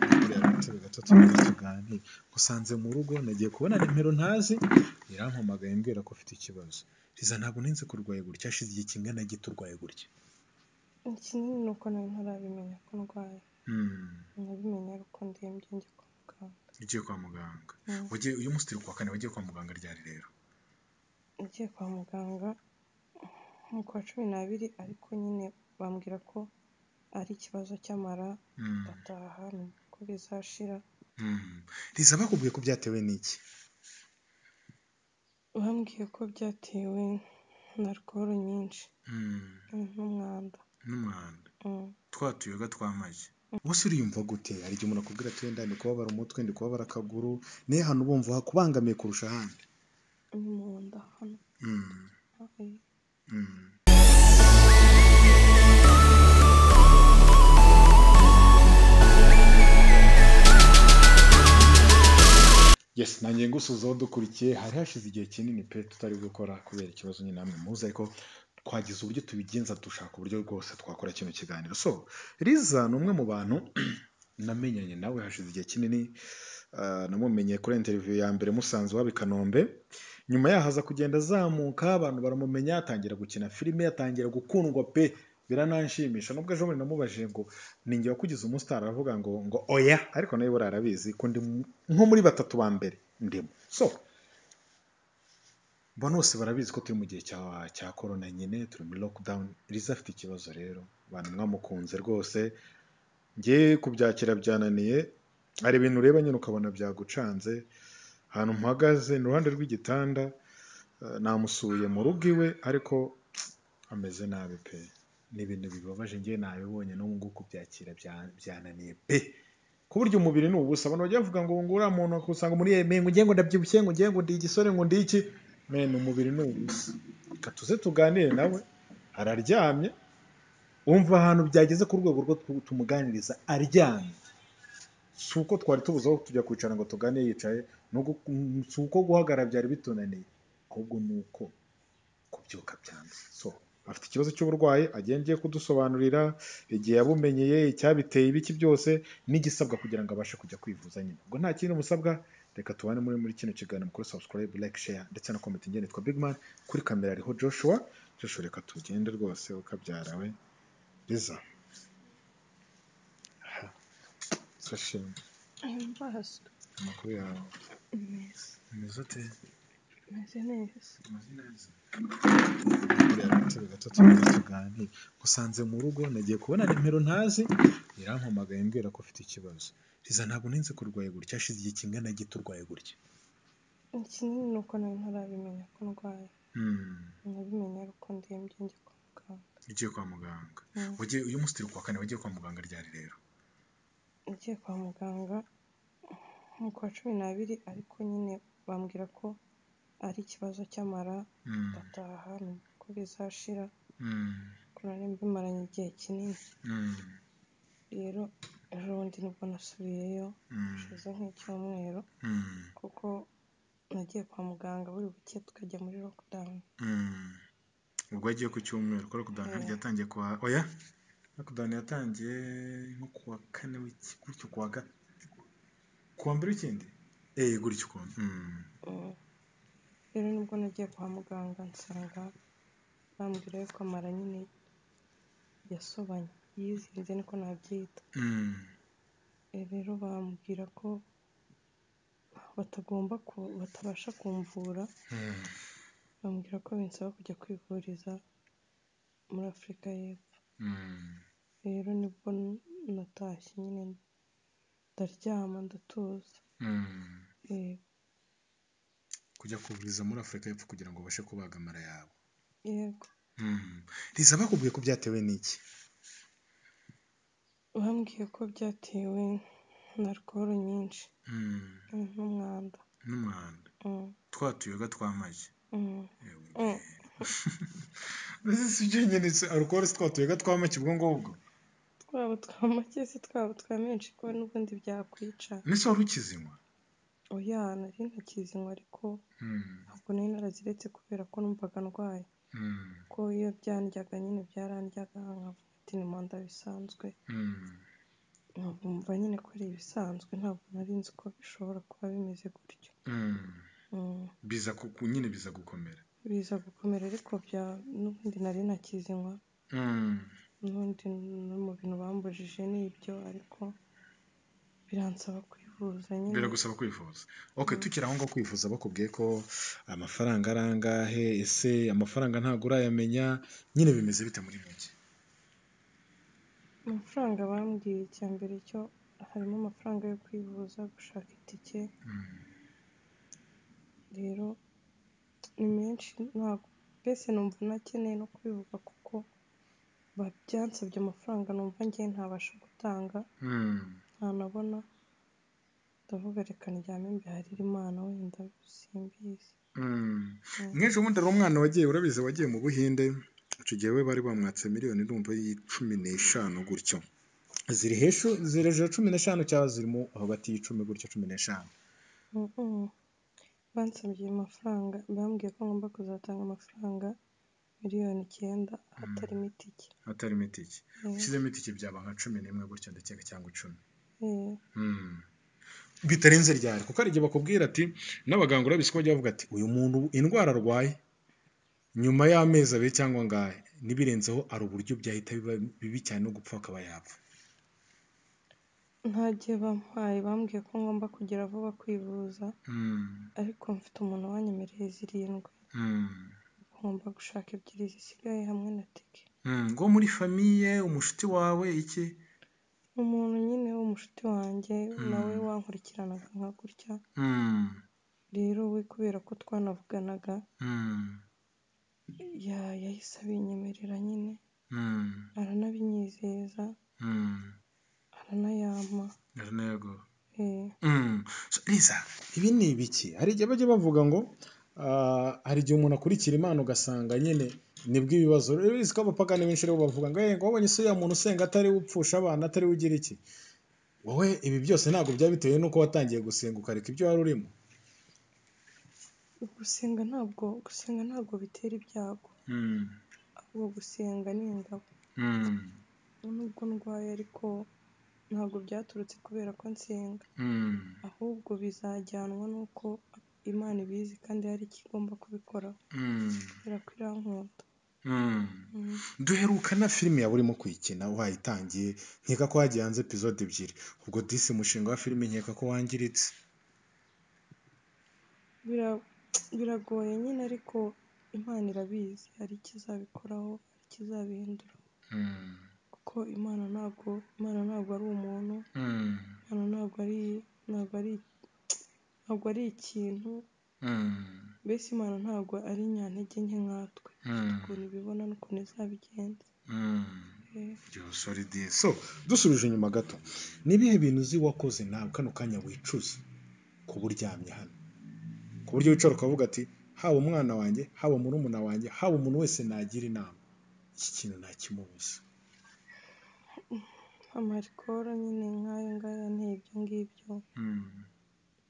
turabiganira gatatu neza tuganire ngusanze mu rugo nagiye kubona nimero ntazi irampamagaye imbwira ko ufite ikibazo Liza ntabwo nari nzi ko urwaye gutya hashize igihe kingana gite urwaye gutya Ikinini ni uko nari ntarabimenya ko ndwaye Hmm, nabimenye ari uko ndembye njya kwa muganga ugiye kwa muganga Mm. wagiye uyu munsi turi kuwa kane wagiye kwa muganga ryari rero nagiye kwa muganga mu kwa cumi n'abiri ariko nyine bambwira ko ari ikibazo cy'amara Hmm, ndataha numva ko bizashira hmm. Liza bakubwiye ko byatewe n'iki bambwiye ko byatewe na alcohol nyinshi Hmm, mm, n'umwanda n'umwanda Mm. twa tuyoga tw'amagi bose uriyumva gute hari igihe umuntu akubwira ati wenda ndi kubabara umutwe ndi kubabara akaguru niyo ahantu uba wumva hakubangamiye kurusha ahandi ni mu nda hano Hmm, Eh, hmm. yes nanjye ngusuza aho dukurikiye hari hashize igihe kinini pe tutari gukora kubera ikibazo nyine namwe muzi ariko twagize uburyo tubigenza dushaka uburyo rwose twakora kino kiganiro so riza ni umwe mu bantu namenyanye nawe hashize igihe kinini ah, namumenye kuri interview ya mbere musanze iwabo i kanombe nyuma yaho aza kugenda azamuka abantu baramumenya atangira gukina filime atangira gukundwa pe biranshimisha nubwo ejo bundi namubajije ngo ninjye wakugize umunsi utaravuga ngo ngo oya ariko nawe buriya arabizi ko ndi mu- nko muri batatu ba mbere ndimo so mbona bose barabizi ko turi mu gihe cya cya korona nyine turi muri lockdown riza afite ikibazo rero abantu mwamukunze rwose nge kubyakira byananiye hari ibintu ureba nyine ukabona byagucanze ahantu mpagaze ni iruhande rw'igitanda eh, namusuye mu rugo iwe ariko ameze nabi pe ni ibintu bibabaje ngewe nabibonye no mu nguku byakira bya- byananiye pe ku buryo umubiri ni ubusa abantu bajya bavuga ngo ngo uriya muntu akusanga muri yemeye ngo ngiye ngo ndabyibushye ngo ngiye ngo ndi igisore ngo ndi iki mene umubiri ni ubusa reka tuze tuganire nawe araryamye wumva ahantu byageze ku rwego rwo tu- tumuganiriza aryamye si uko twari tubuze aho tujya kwicara ngo tugane yicaye no gu- si uko guhagarara byari bitunaniye ahubwo ni uko kubyuka byanze so afite ikibazo cy'uburwayi agenda agiye kudusobanurira igihe yabumenyeye icyabiteye ibiki byose n'igisabwa kugira ngo abashe kujya kwivuza nyine ubwo nta kindi musabwa reka tubane muri muri kino kiganiro kuri subscribe like share ndetse na comment njye nitwa big man kuri kamera ariho joshua joshua reka tugende rwose ukabyara we riza aha turashima amaso amakuru yawe meza umeze ute meze neza usanze mu rugo nagiye kubona nimero ntazi irampamagaye imbwira ko ufite ikibazo riza ntabwo ninzi ko urwaye gutya hashize igihe kingana gito urwaye gutya ikinini ni uko nari ntarabimenya ko ndwaye Hmm, nabimenye ari uko ndembye njya kwa muganga ugiye kwa muganga Mm. wagiye uyu munsi turi kuwa kane wagiye kwa muganga ryari rero nagiye kwa muganga mu kwa cumi n'abiri ariko nyine bambwira ko ari ikibazo cy'amara Hmm, ndataha numva ko bizashira hmm, ko nari mbimaranye igihe kinini hmm, rero ejo bundi nibwo nasubiyeyo hmm, hashize nk'icyumweru hmm, kuko nagiye kwa muganga buri buke tukajya muri lockdown hmm. ubwo yagiye ku cyumweru ko lockdown Yeah. yatangiye kuwa oya lockdown yatangiye nko kuwa kane w'iki gutyo kuwa ga kuwa mbere w'ikindi eh gutyo ukuntu Hmm. Mm. rero nibwo nagiye kwa muganga nsanga bambwira yuko amara nyine yasobanye yizinze niko nabyita Hmm. Eh, rero bambwira ko batagomba ku, batabasha kumvura Hmm. bambwira ko binsaba kujya kwivuriza muri afurika y'epfo Hmm. rero nibwo n- natashye nyine ndaryama ndatuza Hmm. Eh, kujya kuvuriza muri afurika y'epfo kugira ngo ubashe kubaga amara yawe yego Hmm. riza bakubwiye ko byatewe n'iki bambwiye ko byatewe na alcohol nyinshi Hmm. mm, n'umwanda n'umwanda Mm, twa tuyoga tw'amagi mm, Ewe. mm. mbese si byo nyine se alukoro si twa tuyoga tw'amagi ubwo ngubwo twaba twa make se twaba twa menshi kuba n'ubundi byakwica nese wari ukizinywa oya nari ntakizinywa ariko Hmm. ntabwo nari naraziretse kubera ko numvaga ndwaye Hmm. ko iyo byandyaga nyine byarandyaga nkavuga ati ni manda bisanzwe Hmm. numva nyine ko ari ibisanzwe ntabwo nari nzi ko bishobora kuba bimeze gutyo Mm. Mm, biza kuku nyine biza gukomera biza gukomera ariko bya n'ubundi nari nakizinywa Mm. n'ubundi no mu bintu bambujije ni ibyo ariko biransaba kwivuza nyine biragusaba kwivuza ok tukiri aho ngaho kwivuza bakubwiye ko amafaranga ari angahe ese amafaranga ntabwo urayamenya nyine bimeze bite muri make amafaranga bambwiye icya mbere cyo harimo amafaranga yo kwivuza gushaka itike Mm. rero ni menshi ntabwo mbese numva nakeneye no kubivuga kuko ba- byansabye amafaranga numva ngewe ntabasha gutanga Mm. ntanabona ndavuga reka ndyame mbiharire imana wenda simbizi Mm. Mm. mwese ubundi ari umwana wagiye urabizi wagiye mu buhinde icyo gihe we bari bamwatse miliyoni ndumva y'icumi n'eshanu gutyo ziri hejuru ziri hejuru ya cumi n'eshanu cyangwa zirimo hagati y'icumi gutyo cumi n'eshanu Mhm. bansabye amafaranga bambwiye ko ngomba kuzatanga amafaranga miliyoni icyenda hatarimo itike hatarimo itike Eh, ushyizemo itike byaba nka cumi n'imwe gutyo ndakeka cyangwa icumi eh. Mm. bitarenze ryari kuko hari igihe bakubwira ati n'abaganga urabizi ko bajya bavuga ati uyu muntu indwara arwaye nyuma y'amezi abiri cyangwa angahe n'ibirenzeho hari uburyo byahita biba bibi cyane no gupfa akaba yapfa nta gihe bampaye bambwiye ko ngomba kugera vuba kwivuza Mm. ariko mfite umuntu wanyemereye zirindwi Mm. ngomba gushaka ebyiri zisigaye hamwe na tike Mm, ngo muri famiye umushuti wawe iki umuntu nyine w'umushuti wanjye nawe Mm, wankurikiranaga nka gutya mm, rero we kubera ko twanavuganaga mm, ya- yahise abinyemerera nyine mm, aranabinyizeza mm. aranayampa Yego. eh, Mm. So, Liza ibi ni ibiki hari igihe bajya bavuga ngo ah, hari igihe umuntu akurikira imana ugasanga nyine nibwo ibibazo rero bizi ko abapagani benshi rero bavuga ngo "Eh, ngo wabonye se uriya muntu usenga atari we upfusha abana atari we ugira iki wowe ibi byose ntabwo byaba bitewe n'uko watangiye gusenga ukareka ibyo wari urimo gusenga ntabwo gusenga ntabwo bitera ibyago Mm, ahubwo gusenga ni ingabo mm, nubwo ndwaye ariko ntabwo byaturutse kubera ko nsenga mm, ahubwo bizajyanwa n'uko imana ibizi kandi hari icyo igomba kubikoraho mm, kubera ko irankunda mm. Mm. duheruka na filime yaba urimo kuyikina wayitangiye nkeka ko hagiye hanze epizode ebyiri ubwo disi umushinga wa filime nkeka ko wangiritse Bira- biragoye nyine ariko imana irabizi hari icyo izabikoraho hari icyo izabihindura Mm, kuko imana ntabwo imana ntabwo ari umuntu mm, imana ntabwo ari ntabwo ari ntabwo ari ikintu mm, mbese imana ntabwo ari nyantege nke nkatwe ifite mm, ukuntu ibibona n'ukuntu izabigenza mm. Eh, Yo, sorry, dear. so dusubije inyuma gato ni ibihe bintu uzi wakoze nawe kano kanya wicuza kuba uryamye hano ku buryo wicara ukavuga ati haba umwana wanjye haba murumuna wanjye haba umuntu wese nagira inama iki kintu ntakimubuza amarikoro nyine nk'ayo ngayo anteye ibyo ngibyo Mm,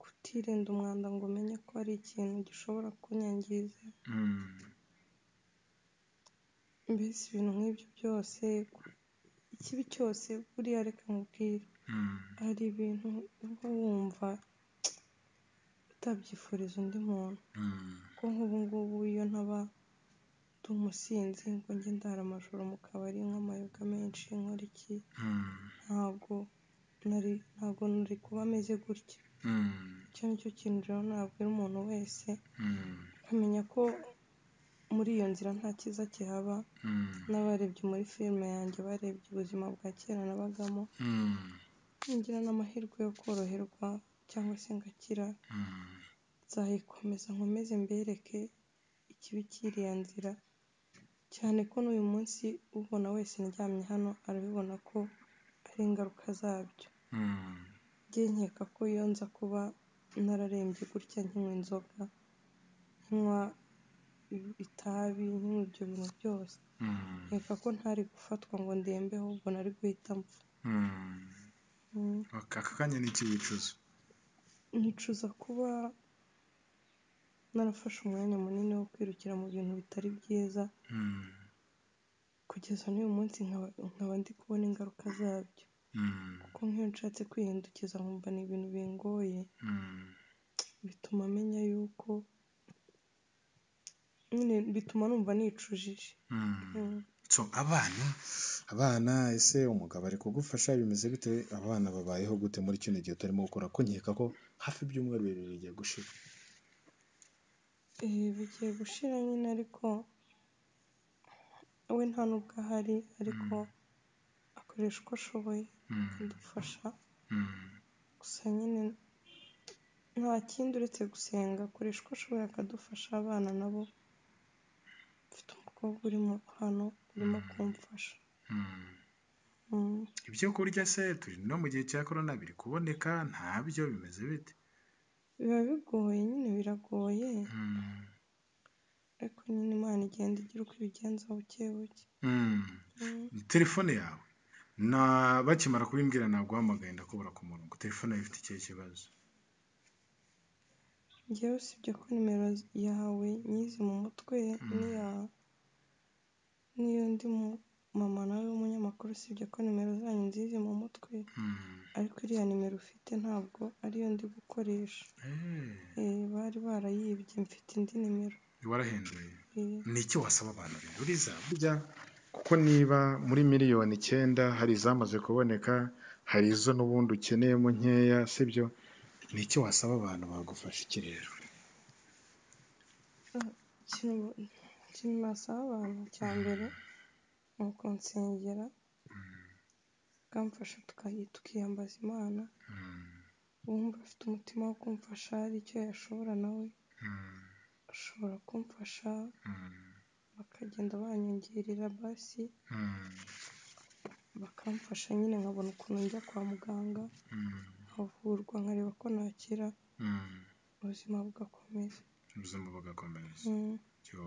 kutirinda umwanda ngo umenye ko hari ikintu gishobora kunyangiza mm, mbese ibintu nk'ibyo byose ikibi cyose buriya reka nkubwire mm, hari ibintu uba wumva utabyifuriza undi muntu mm, kuko nk'ubu ngubu iyo ntaba ndi umusinzi ngo njye ndara amajoro mu kabari nk'amayoga menshi nkora iki mm, ntabwo nari ntabwo nari kuba ameze gutya mm, icyo nicyo kintu rero nabwira umuntu wese mm, akamenya ko muri iyo nzira nta cyiza kihaba mm. n'abarebye muri filime yanjye barebye ubuzima bwa kera nabagamo Mm, ngira n'amahirwe yo koroherwa cyangwa se ngakira mm, nzayikomeza nkomeze mbereke ikibi cy'iriya nzira cyane ko n'uyu munsi ubona wese ndyamye hano arabibona ko ari ingaruka zabyo mm, njye nkeka ko iyo nza kuba nararembye gutya nkinywa inzoga nkinywa i- itabi nkinywa ibyo bintu byose mm, nkeka ko ntari gufatwa ngo ndembe ahubwo nari guhita mpfa mm. Mm. Aka aka kanya ni iki wicuza? nicuza kuba narafashe umwanya munini wo kwirukira mu bintu bitari byiza Mm, kugeza n'uyu munsi nkaba nkaba ndi kubona ingaruka zabyo Mm, kuko nk'iyo nshatse kwihindukiza nkumva ni ibintu bingoye mm, bituma menya yuko nyine bituma numva nicujije mm. Mm. so abana abana ese umugabo ari kugufasha bimeze bite abana babayeho gute muri kino gihe utarimo gukora ko nkeka ko hafi ibyumweru bibiri bigiye gushira Eh, bigiye gushira nyine ariko we nta nubwo ahari ariko akoresha uko ashoboye akadufasha gusa nyine nta kindi uretse gusenga akoresha uko ashoboye akadufasha abana nabo mfite umukobwa urimo hano urimo kumfasha Mm. ibyo kurya se turi no mu gihe cya korona biri kuboneka ntabyo bimeze bite biba bigoye nyine biragoye ariko nyine imana igenda igira uko ibigenza buke buke Mm. Mm. telefone yawe na bakimara kubimbwira ntabwo uhamagaye ndakubura ku murongo telefone yawe ifite ikihe kibazo njyewe usibye ko nimero yawe nyizi mu mutwe n'iya n'iyo ndi mu mama nawe w'umunyamakuru usibye ko nimero zanyu nzizi mu mutwe Mm. ariko iriya nimero ufite ntabwo ariyo ndi gukoresha Eh, Eh, bari barayibye mfite indi nimero warahinduye Eh, ni iki wasaba abantu binduriza burya kuko niba muri miliyoni icyenda hari izamaze kuboneka hari izo n'ubundi ukeneyemo nkeya sibyo ni iki wasaba abantu bagufasha iki rero ah, ikintu ikintu nasaba abantu cya mbere ni ukunsengera bakamfasha tukayi- tukiyambaza imana uwumva afite umutima wo kumfasha hari icyo yashobora nawe ashobora kumfasha bakagenda banyongerera basi bakamfasha nyine nkabona ukuntu njya kwa muganga nkavurwa nkareba ko nakira ubuzima bugakomeza ubuzima bugakomeza Mm. Yo.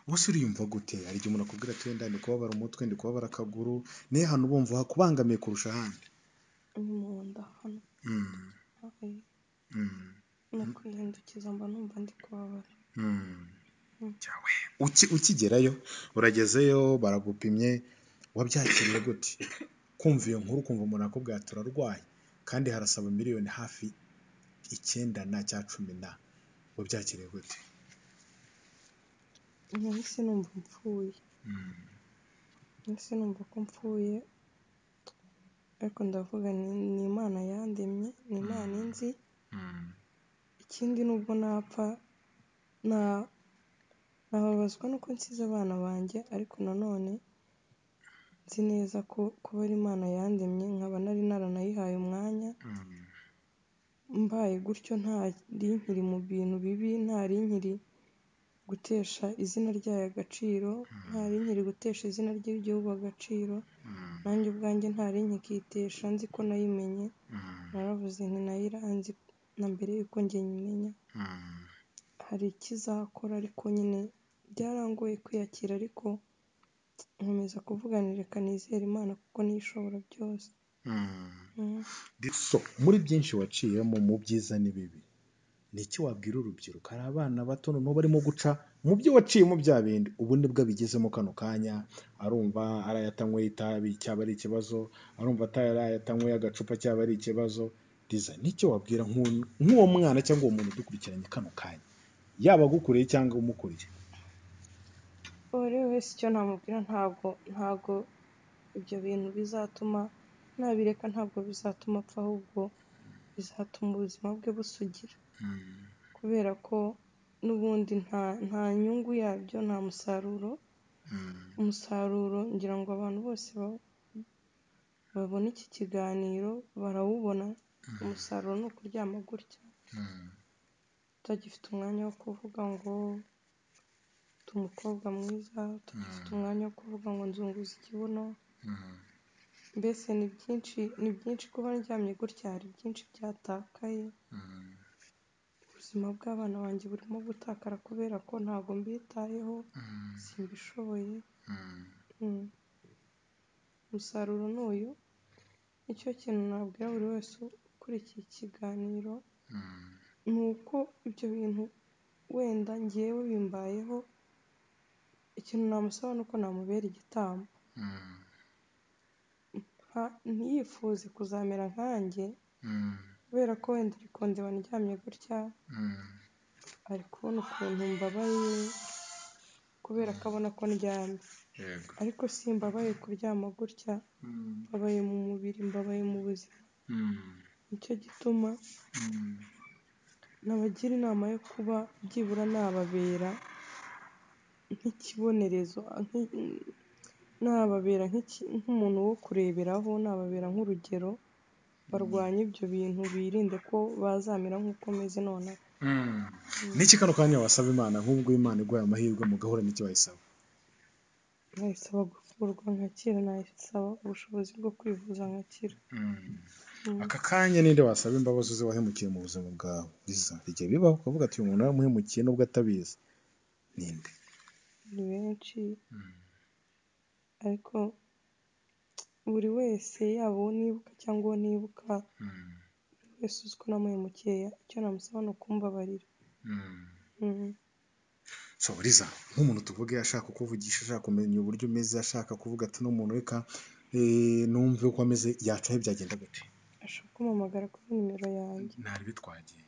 wose uriyumva gute hari igihe umuntu akubwira ati wenda ndi kubabara umutwe ndi kubabara akaguru niyo hantu bumva hakubangamiye kurusha ahandi ni mu nda hano Mm. haye Mm. no kwihindukiza mba numva ndi kubabara Mm. Mm. Cyawe. Uki- ukigerayo uragezeyo baragupimye wabyakiriye gute kumva iyo nkuru ukumva umuntu akubwira ati turarwaye kandi harasaba miliyoni hafi icyenda na cya cumi na wabyakiriye gute nahise numva mpfuye Mm. nahise numva ko mpfuye ariko ndavuga ni, ni imana yandemye ni imana inzi Mm. ikindi nubwo napfa na nababazwa nuko nsize abana banjye ariko nanone nzi neza ko kuba ari imana yandemye nkaba nari naranayihaye umwanya Mm. mbaye gutyo ntari nkiri mu bintu bibi ntari nkiri gutesha izina ryayo agaciro ntari nkiri gutesha izina ry'igihugu agaciro Mm. nanjye ubwanjye ntari nkikitesha nzi ko nayimenye Mm. naravuze nti nayiranzi na mbere y'uko njye nyimenya Mm. hari ikizakora ariko nyine byarangoye kwiyakira ariko nkomeza kuvuganira reka nizere imana kuko niyo ishobora byose Mm. Mm. so muri byinshi waciyemo mu byiza n'ibibi ni iki wabwira urubyiruko hari abana bato noneho barimo guca mu byo waciyemo bya bindi ubu nibwo abigezemo kano kanya arumva arayatanyweye itabi cyaba ari ikibazo arumva atarayatanyweye agacupa cyaba ari ikibazo riza n'icyo wabwira nk'uwo nk'uwo mwana cyangwa uwo muntu udukurikiranye kano kanya yaba agukuriye cyangwa umukuriye uwo ari we wese icyo namubwira ntabwo ntabwo ibyo bintu bizatuma nabireka ntabwo bizatuma apfa ahubwo bizatuma ubuzima bwe busugira Mm. kubera ko n'ubundi nta nta nyungu yabyo nta musaruro Mm. umusaruro ngira ngo abantu bose ba- babona iki kiganiro barawubona umusaruro ni ukuryama gutya Mm. tutagifite umwanya wo kuvuga ngo ndi umukobwa mwiza tutagifite umwanya wo kuvuga ngo nzunguza ikibuno Mm. mbese ni byinshi ni byinshi kuba ndyamye gutya hari byinshi byatakaye Mm. ubuzima bw'abana banjye burimo gutakara kubera ko ntabwo mbitayeho Mm. simbishoboye Mm. Mm. umusaruro ni uyu nicyo kintu nabwira buri wese ukurikiye ikiganiro Mm. ni uko ibyo bintu wenda ngewe bimbayeho ikintu namusaba ni uko namubera igitambo Mm. ntiyifuze kuzamera nkanjye Mm, kubera ko wenda uri kundeba ndyamye gutya mm, ari kubona ukuntu mbabaye kubera ko abona ko ndyamye yego ariko simbabaye kuryama gutya Mm, mbabaye mu mubiri mbabaye mu buzima mm, nicyo gituma mm, nabagira inama yo kuba byibura nababera nk'ikibonerezo nki- nababera nk'iki- nk'umuntu wo kureberaho nababera nk'urugero barwanye ibyo bintu birinde ko bazamera nk'uko meze nonaha mm. Niki kano kanya wasaba Imana nk'ubwo Imana iguhaye amahirwe mugahura n'icyo wayisaba? nayisaba kuvurwa nkakira nayisaba ubushobozi bwo kwivuza nkakira Mm. Aka kanya ninde wasaba imbabazi uzi wahemukiye mu buzima bwawe? Biza igihe bibaho ukavuga ati uyu muntu naramuhemukiye nubwo atabizi. Ninde? ni benshi Mm. ariko buri wese yaba uwo nibuka cyangwa uwo ntibuka Mm. buri wese uzi ko namuhemukiye icyo namusaba ni ukumbabarira Mm. Mhm. So Liza, nk'umuntu tuvuge ashaka kukuvugisha ashaka kumenya uburyo umeze ashaka kuvuga ati uno muntu reka eh, numve uko ameze yacaho byagenda gute? ashobora kumpamagara kuri nimero yanjye ntari bitwagiye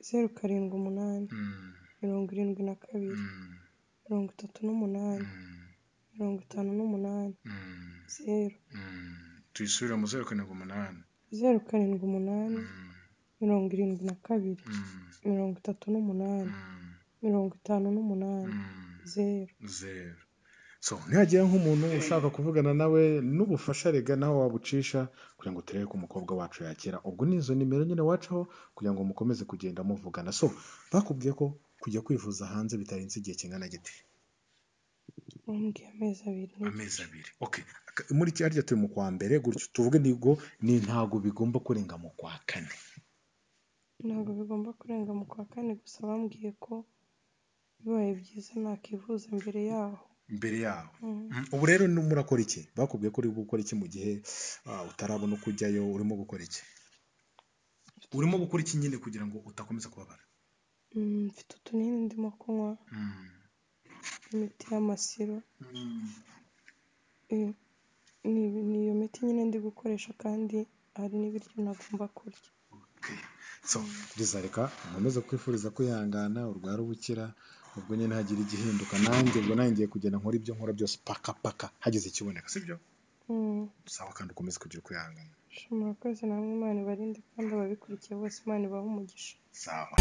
zeru karindwi umunani Mm, mirongo irindwi na kabiri mm, mirongo itatu n'umunani mm, mirongo itanu n'umunani mm, zeru mm. tuyisubire mu zeru karindwi umunani zeru karindwi umunani Mm, mirongo irindwi na kabiri mm, mirongo itatu n'umunani mm, mirongo itanu n'umunani mm. zeru zeru So nihagira nk'umuntu ushaka kuvugana nawe n'ubufasha rega nawe wabucisha kugira ngo turebe ko umukobwa wacu yakira. Ubwo ni izo nimero nyine wacaho kugira ngo mukomeze kugenda muvugana. So bakubwiye ko kujya kwivuza hanze bitarenze igihe kingana gite? umbwiye amezi abiri n'igice amezi abiri Okay. Aka- Muri kirya turi mu kwa mbere gutyo tuvuge ntigo ni ntago bigomba kurenga mu kwa kane. ntabwo bigomba kurenga mu kwa kane gusa bambwiye ko bibaye byiza nakivuza mbere yaho mbere yaho Mhm. Mm, Ubu rero ni- murakora iki? Bakubwiye ko uri gukora iki mu gihe ah, utarabona uko ujyayo urimo gukora iki? urimo gukora iki nyine kugira ngo udakomeza kubabara Mm, mfite utunini ndimo kunywa Mm, imiti y'amasiro mm, Eh, ni ni iyo miti nyine ndi gukoresha kandi hari n'ibiryo ntagomba kurya okay. so Liza reka nkomeze kwifuriza kwihangana urwara ubukira ubwo nyine hagira igihinduka nanjye ubwo nanjye ngiye kugenda nkora ibyo nkora byose paka paka hagize ikiboneka sibyo Mm, sawa kandi ukomeze kugira kwihangana sha murakoze namwe imana ibarinde kandi ababikurikiye bose imana ibahe umugisha sawa